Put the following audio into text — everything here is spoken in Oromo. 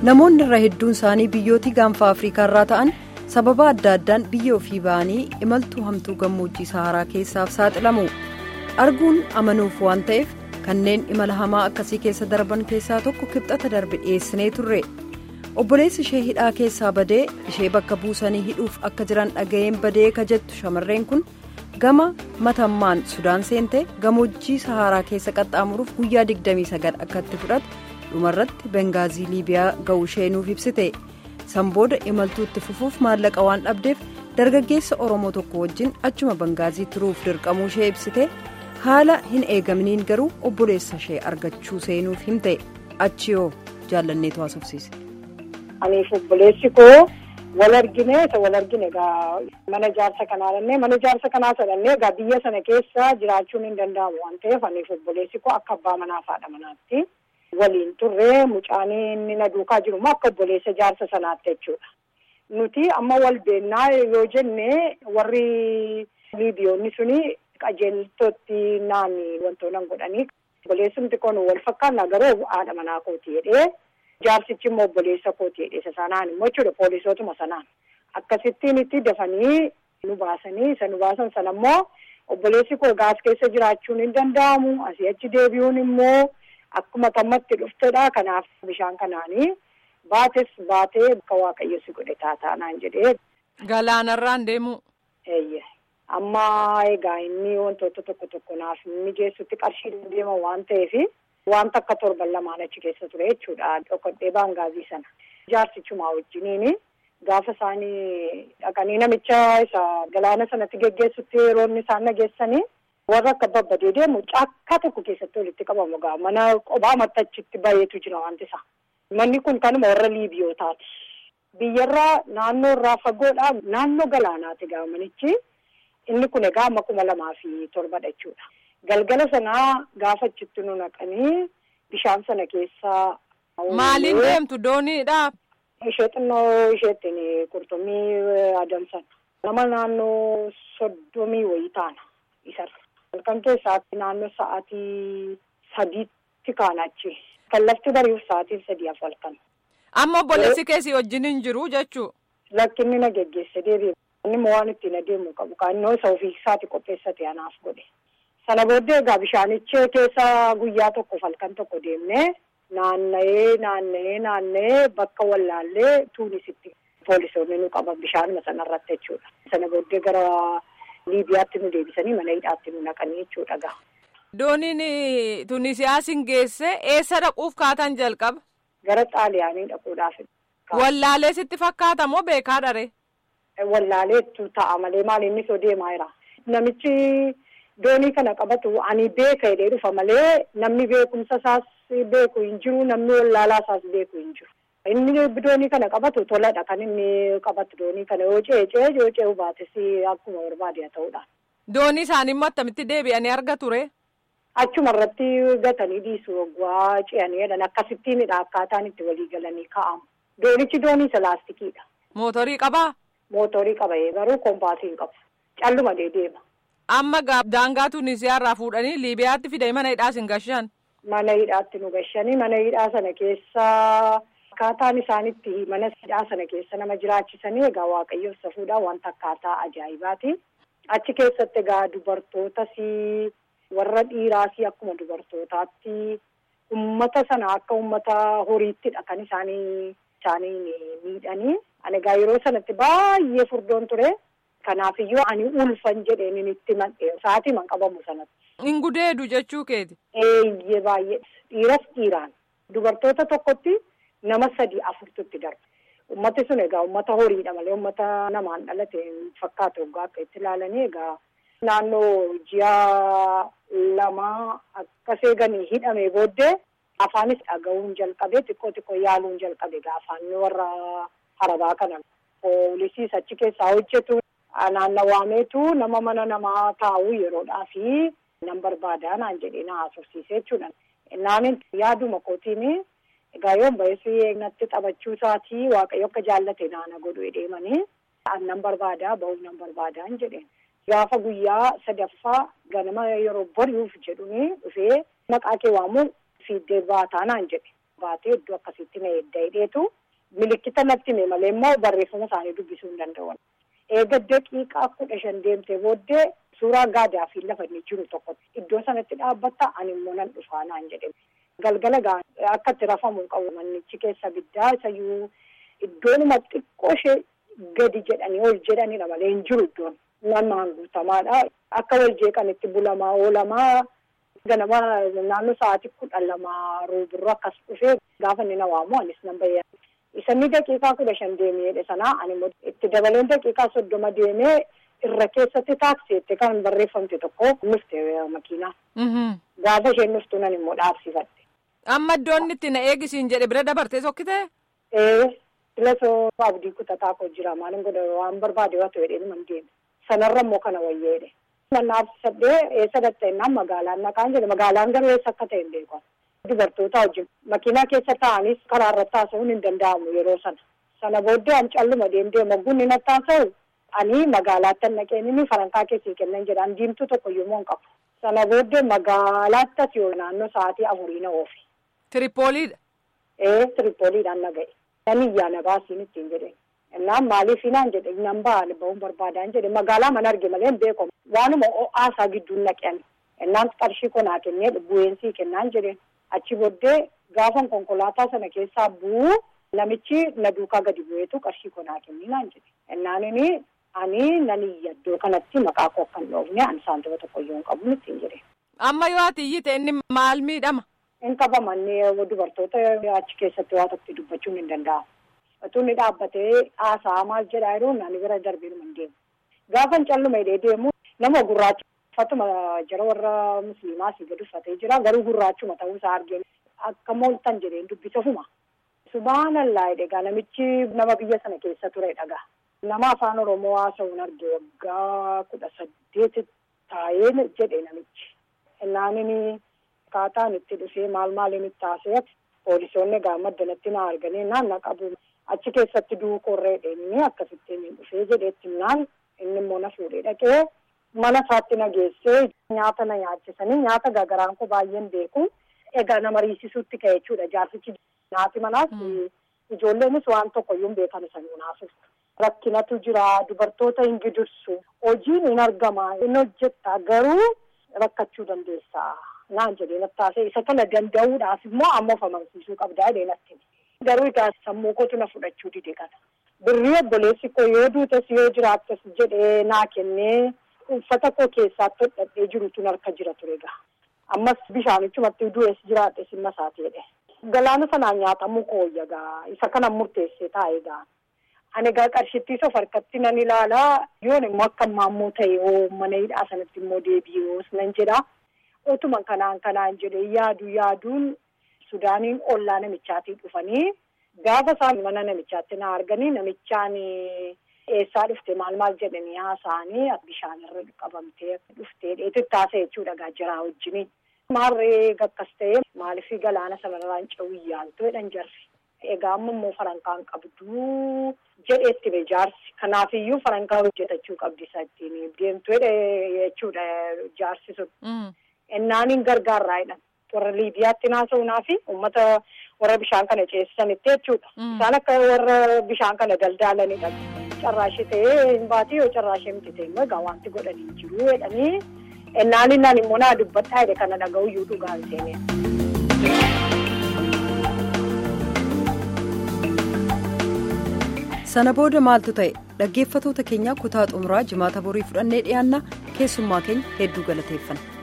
namoonni irra hedduun isaanii biyyooti gaanfa afrikaa irraa ta'an sababa adda addaan biyya ofii ba'anii imaltuu hamtuu gammoojjii saharaa keessaaf saaxilamu arguun amanuuf waan ta'eef kanneen imala hamaa akkasii keessa darban keessaa tokko kibxata darbe dhiyeessinee turre obboleessi ishee hidhaa keessaa badee ishee bakka buusanii hidhuuf akka jiran dhaga'een badee ka jettu shamarreen kun gama matammaan sudaan seentee gammoojjii saharaa keessa qaxxaamuruuf guyyaa 29 akka itti fudhate dhumarratti bengaazii liibiyaa ga'uu ishee nuuf ibsite sanbooda imaltuu itti fufuuf maallaqa waan dhabdeef dargaggeessa oromoo tokko wajjin achuma bengaazii turuuf dirqamuu ishee ibsite haala hin eegamniin garuu obboleessa ishee argachuu seenuuf himte achi yoo jaallanneetu haasofsiise. Aniif obboleessi koo wal argine isa wal argine egaa mana ijaarsa kanaa dhannee mana ijaarsa kanaa sadhannee egaa biyya sana keessa jiraachuun hin danda'amu waan ta'eef aniif obboleessi koo akka abbaa manaa fi haadha manaatti waliin turree mucaanii inni na duukaa jiru immoo akka obboleessa ijaarsa sanaatti jechuudha. Nuti amma wal beennaa yoo jenne warri liibiyoonni suni qajeeltootti naani wantoota godhanii obboleessumti kun wal fakkaannaa garuu haadha manaa kooti jedhee. Jaarsichi immoo obboleessa kooti jedhe isa sanaan immoo jechuudha poolisootuma sanaan akkasittiin itti dafanii nu baasanii isa nu baasan sana immoo obboleessi koo gaas keessa jiraachuun hin danda'amu asii achi deebi'uun immoo akkuma tammatti dhuftedha kanaaf bishaan kanaanii baates baatee akka waaqayyo si godhe taataanaan jedhee. Galaanarraan deemu. Eeyyee amma egaa inni wantoota tokko tokko naaf mijeessutti qarshii deema waan ta'eef. Wanta akka torban lamaan achi keessa ture jechuudha. Dhokodhee baangaazii sana. Jaarsichumaa wajjiniin gaafa isaanii dhaqanii namicha isa galaana sanatti geggeessutti yeroo inni isaan nageessanii warra akka babbadee deemu caakkaa tokko keessatti walitti qabamu gaa mana qophaa mattachitti baay'eetu jira wanti isaa. Manni kun kanuma warra liibiyootaati. Biyyarraa naannoo irraa fagoodhaa naannoo galaanaati gaa manichi. Inni kun egaa amma kuma lamaa fi torbadha jechuudha. Galgala sanaa gaafa achitti nu naqanii bishaan sana keessaa. Maaliin deemtu dooniidha? Ishee xinnoo isheettiin qurxummii adamsan. Nama naannoo soddomii wayii taana isarra. Halkan keessaatti naannoo sa'aatii sadiitti kaana achi. Kan lafti bari'uuf sa'aatiin sadii af halkan. Amma obboleessi keessi wajjin hin jiru jechuu? Lakkinni na geggeesse deebi'e. Inni immoo waan ittiin adeemu qabu. Kaannoo isa ofii isaati qopheessate anaaf godhe. Sana booddee egaa bishaanichee keessa guyyaa tokkoof halkan tokko deemnee naanna'ee naanna'ee naanna'ee bakka wallaallee tuunisitti poolisoonni nu qaban bishaanuma sanarratti jechuudha. Sana booddee gara Liibiyaatti nu deebisanii mana hidhaatti nu naqanii jechuudha gaa. Dooniin Tunisiyaas hin geesse eessa dhaquuf kaatan jalqaba? Gara Xaaliyaanii dhaquudhaaf. Wallaalee sitti fakkaata moo beekaa dharee? Wallaaleetu ta'a malee maal inni soo deemaa jira. Namichi. Doonii kana qabatu ani beeka jedhee dhufa malee namni beekumsa isaas beeku hin jiru namni wallaalaa isaas beeku hin jiru. Inni doonii kana qabatu toladha kan inni qabatu doonii kana yoo ceecee yoo ce'u baates akkuma barbaade haa ta'udha. Doonii isaanii immoo attamitti deebi'anii arga ture? Achuma irratti gatanii dhiisu waggaa ce'anii jedhan akkasittiinidha akkaataan itti walii galanii kaa'amu. Doonichi doonii isa laastikiidha. Mootorii qabaa? Mootorii qaba garuu koompaasii hin qabu. Calluma deema. Amma daangaa Tunisiyaa irraa fuudhanii Liibiyaatti fidanii mana hidhaas hin gashan. Mana hidhaatti nu gashanii mana hidhaa sana keessa akkaataan isaanitti mana hidhaa sana keessa nama jiraachisanii egaa waaqayyo safuudhaan wanta akkaataa ajaa'ibaati. Achi keessatti egaa dubartootas warra dhiiraas akkuma dubartootaatti ummata sana akka ummata horiittidha kan isaanii isaanii miidhanii. Ani egaa yeroo sanatti baay'ee furdoon ture. Kanaafiyyuu ani ulfan jedheen inni itti mandhee sa'aatii man qabamu sanatti. Hin gudeedu jechuu keeti. Eeyyee baay'ee dhiiras dhiiraan dubartoota tokkotti nama sadii afurtutti darba. Ummati sun egaa ummata horiidha malee ummata namaan dhalate fakkaatu egaa akka itti ilaalanii egaa naannoo ji'a lama akkas eeganii hidhamee booddee afaanis dhaga'uun jalqabee xiqqoo xiqqoo yaaluun jalqabe egaa afaan warra harabaa kana poolisiis achi keessaa hojjetu. Naannawaameetu nama mana namaa taa'u yeroodhaa fi nan barbaadaa naan jedhee na haasofsiisee jechuudha. Naanin yaaduma kootiin egaa yoon ba'eessi natti taphachuu isaatii waaqayyo akka jaallate naana godhu deemanii nan barbaadaa ba'uu nan barbaadaa jedheen. Gaafa guyyaa sadaffaa ganama yeroo bari'uuf jedhuni dhufee maqaa kee waamuu fiiddee baataa naan jedhe. Baatee iddoo akkasitti na edda hidheetu milikkita natti hime malee immoo barreeffama isaanii dubbisuu hin danda'an. Eega daqiiqaa kudha shan deemtee booddee suuraa gaadaa fi lafa inni jiru tokko iddoo sanatti dhaabbatta ani immoo nan dhufaa naan jedhe. Galgala gaa akka itti rafamu qabu mannichi keessa biddaa isayyuu iddoonuma xiqqoo ishee gadi jedhanii ol jedhanidha malee hin jiru iddoon. Namaan guutamaadha. Akka wal jeeqanitti bulamaa oolamaa ganama naannoo sa'aatii kudha lamaa roobirroo akkas dhufee gaafa inni na waamu anis nan bayyana. Isanni daqiiqaa kudha shan deemee sanaa ani immoo itti dabaleen daqiiqaa soddoma deemee irra keessatti taaksiitti kan barreeffamte tokko nufte makiinaa. Gaafa isheen nuftu nan immoo dhaabsifadhe. Amma iddoon itti na eegisiin jedhe bira dabartee sokkitee? Ee filasoo abdii kutataa koo jira maalin godha waan barbaade waa ta'e dheedhuma hin deeme. Sanarra immoo kana wayyeedhe. Nannaafsadhee eessa dhatta'ennaan magaalaan naqaan jedhe magaalaan garuu eessa akka ta'e hin beeku. Dubartoota wajjin makiinaa keessa taa'anis karaa irratti haasa'uun hin danda'amu yeroo sana. Sana booddee an calluma deemtee mogguun inni haasa'u ani magaalaatti naqeen inni farankaa keessii kennan jedhaan diimtuu tokko yommuu hin qabu. Sana booddee magaalaatti as yoo naannoo sa'aatii afurii na oofe. Tiripooliidha. Ee tiripooliidhaan na ga'e. Nan iyyaa na baasiin ittiin jedhe. Innaan maaliif naan jedhe nan ba'an ba'uun barbaadaan jedhe magaalaa mana arge malee hin beekamu. Waanuma haasaa gidduun naqean. Innaan qarshii konaa kennee bu'eensii kennaan jedhe. Achi booddee gaafan konkolaataa sana keessaa bu'u namichi na duukaa gadi bu'eetu qarshii konaa kennii naan jedhe. Innaan inni ani nan iyya iddoo kanatti maqaa koo akka hin dhoofne ani saantima tokkoyyuu hin qabu ittiin jedhe. Amma yoo ati iyyite inni maal miidhama? In qabamannee dubartoota achi keessatti waa tokko dubbachuun hin danda'amu. Utuu inni dhaabbatee haasaa maal jedhaa yeroo ani bira darbee hin deemu. Gaafan calluma hidhee deemu nama gurraacha uffatuma jara warra musliimaa si gadi uffatee jira garuu gurraachuma ta'uu isaa argee akka mooltan jedheen dubbisa fuma. Subhaanallaa egaa namichi nama biyya sana keessa ture dhagaa. Nama afaan Oromoo haasa'uun arge waggaa kudha saddeeti taa'ee jedhe namichi. Innaanini akkaataan itti dhufee maal maaliin itti haasa'e poolisoonni egaa maddanatti na arganii naan na qabu. Achi keessatti duukorree dheeni akkasitti inni dhufee jedheetti naan inni immoo na fuudhee dhaqee mana isaatti na geessee nyaata na nyaachisanii nyaata gagaraan koo baay'een beeku. Egaa nama riisisuutti ka'e jechuudha jaarsichi nyaati manaas ijoolleenis waan tokko iyyuu hin beekan isa naasuuf. Rakkinatu jira dubartoota hin gidursu hojiin hin argama hin hojjetta garuu rakkachuu dandeessa naan jedhee nattaasee isa kana danda'uudhaaf immoo amma of amansiisuu qabdaa jedhee natti. Garuu egaa sammuu kootu na fudhachuu dide kana. Birrii obboleessi koo yoo duutes yoo jiraattas jedhee naa kennee uffata koo keessaatti hodhadhee jirutu harka jira ture egaa. Ammas bishaanichumatti du'es jiraadhe simma isaati jedhe. Galaana sanaan nyaatamuu kooyya egaa isa kana murteessee taa'e egaa. Ani egaa qarshittiis of harkatti nan ilaalaa yoon immoo akka maammoo ta'e hoo mana hidhaa sanatti immoo deebi'ee nan jedha. Utuma kanaan kanaan jedhee yaadu yaaduun Sudaaniin ollaa namichaatii dhufanii gaafa isaan mana namichaatti na arganii namichaan eessaa dhufte maal maal jedhanii haasa'anii bishaan irra qabamtee dhuftee dheetitti haasa'e jechuudha gaajiraa wajjini. Maarree gakkas ta'e maaliif galaana sanarraan ce'uu yaaltu jedhan jarri. Egaa amma immoo farankaan qabduu jedheetti be jaarsi. Kanaafiyyuu farankaa hojjetachuu qabdi isa ittiin deemtu jechuudha jaarsi sun. Ennaaniin gargaarraa jedhan. Warra Liibiyaatti naasa'uunaa fi uummata warra bishaan kana ceesisanitti jechuudha. Isaan akka warra bishaan kana daldaalanidha. Carraashee ta'ee hin baatee yoo carraashee miti ta'e immoo egaa wanti godhanii hin jiru jedhanii ennaaniin naan immoo naa dubbadhaa jedhe kana dhaga'uyyuu dhugaan seenee. sana booda maaltu ta'e dhaggeeffatoota keenya kutaa xumuraa jimaata borii fudhannee dhiyaanna keessummaa keenya hedduu galateeffanna.